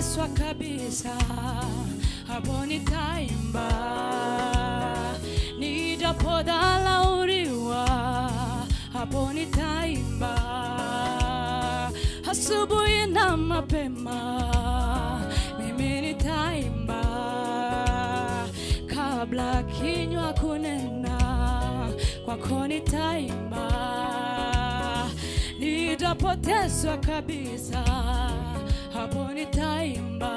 nitapoteswa kabisa, hapo nitaimba. Nijapodhalauriwa, hapo nitaimba. Asubuhi na mapema, mimi nitaimba kabla kinywa kunena, kwako nitaimba. Nitapoteswa kabisa, hapo nitaimba.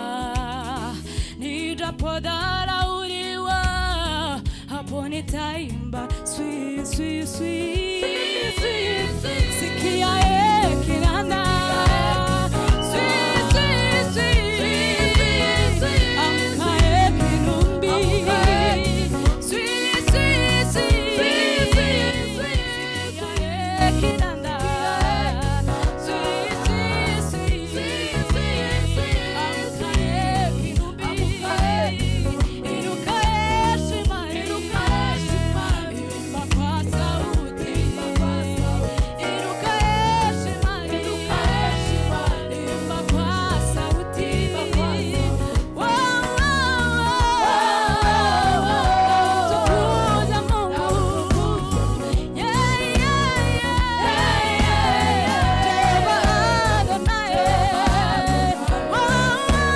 Nitapodharauliwa, hapo nitaimba. Sweet, sweet, sweet, sweet, sweet. Sikia ye kinanda. Sweet, sweet, sweet. Amka ye kinumbi. Sweet, sweet, sweet. Sikia ye kinanda. Sweet, sweet, sweet. Amka ye kinumbi. Inuka ye shima, inuka ye shima. Imba kwa sauti. Inuka ye shima, inuka ye shima. Imba kwa sauti. Wow, wow, wow. Tukuza Mungu. Yeah, yeah, yeah. Jehova Adonai. Wow,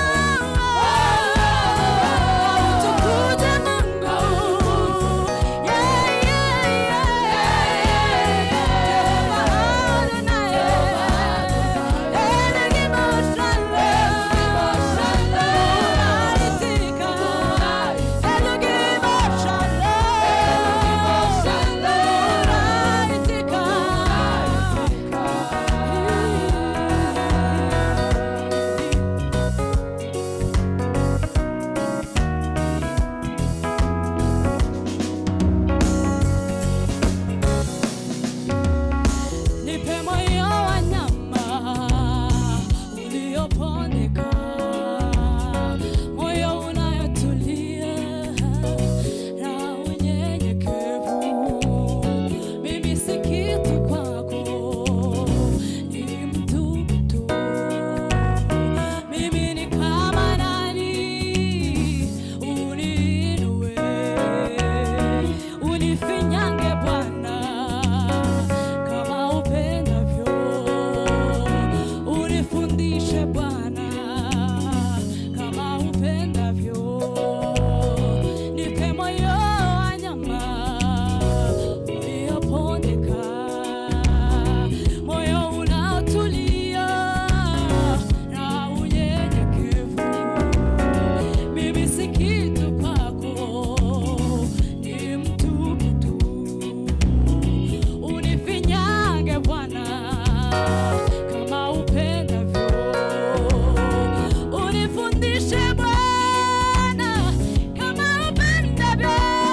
wow. Tukuza Mungu. Yeah, yeah, yeah. Jehova Adonai. Elohim Oshale. Unaitika. Elohim Oshale. Unaitika. Nipe moyo wa nyama uliopondeka, moyo unayotulia na unyenyekevu. Mimi si kitu kwako, ni mtupu tu. Mimi ni kama nani, uniinue, unifinyange Bwana kama upendavyo, unifundishe Bwana kama upendavyo, nipe moyo wa nyama uliopondeka, moyo unaotulia na unyenyekevu. Mimi si kitu kwako, ni mtupu tu unifinyange Bwana kama upendavyo, unifundishe Bwana kama upendavyo.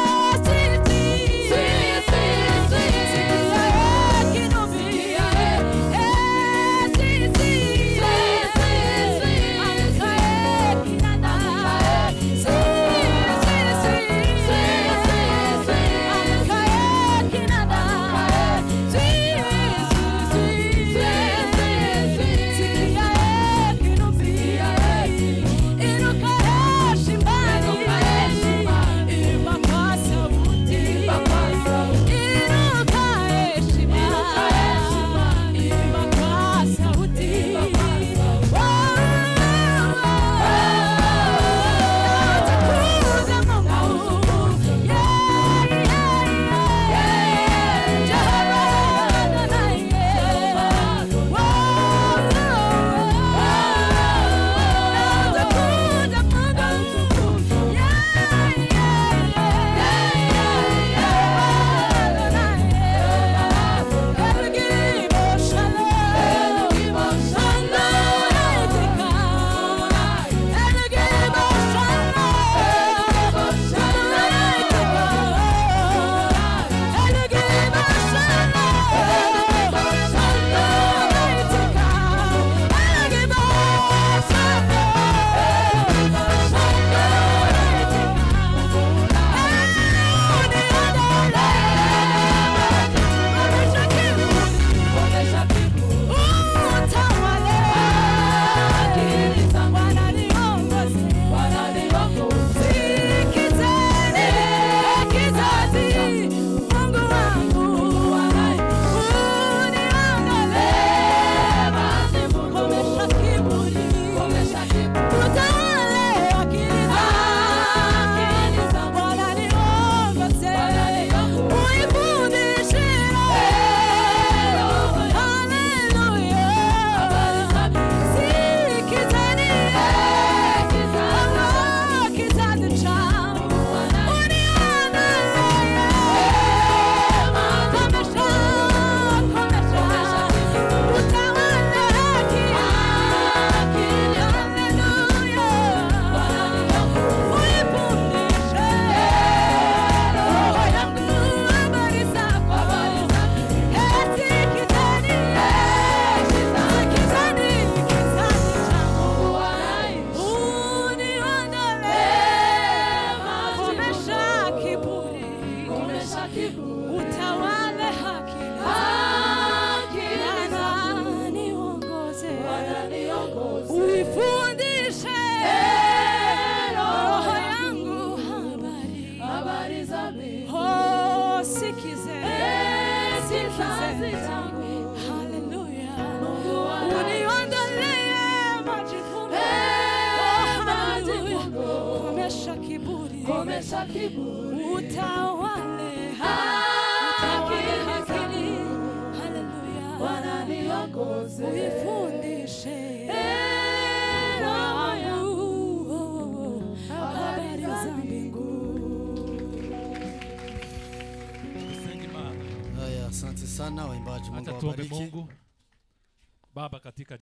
Sikia kinubi, eh, si, si, amka eh, kinanda, si, si, si, amka eh, kinanda, si, si, si, komesha kiburi utawale Haki utawale ni hakili haleluya Bwana niongoze uifundishe Eh, roho yangu wangu habari za mbinguni Tusenge Imana. Haya, asante sana waimbaji, Mungu Acha tuombe awabariki. Mungu. Baba, katika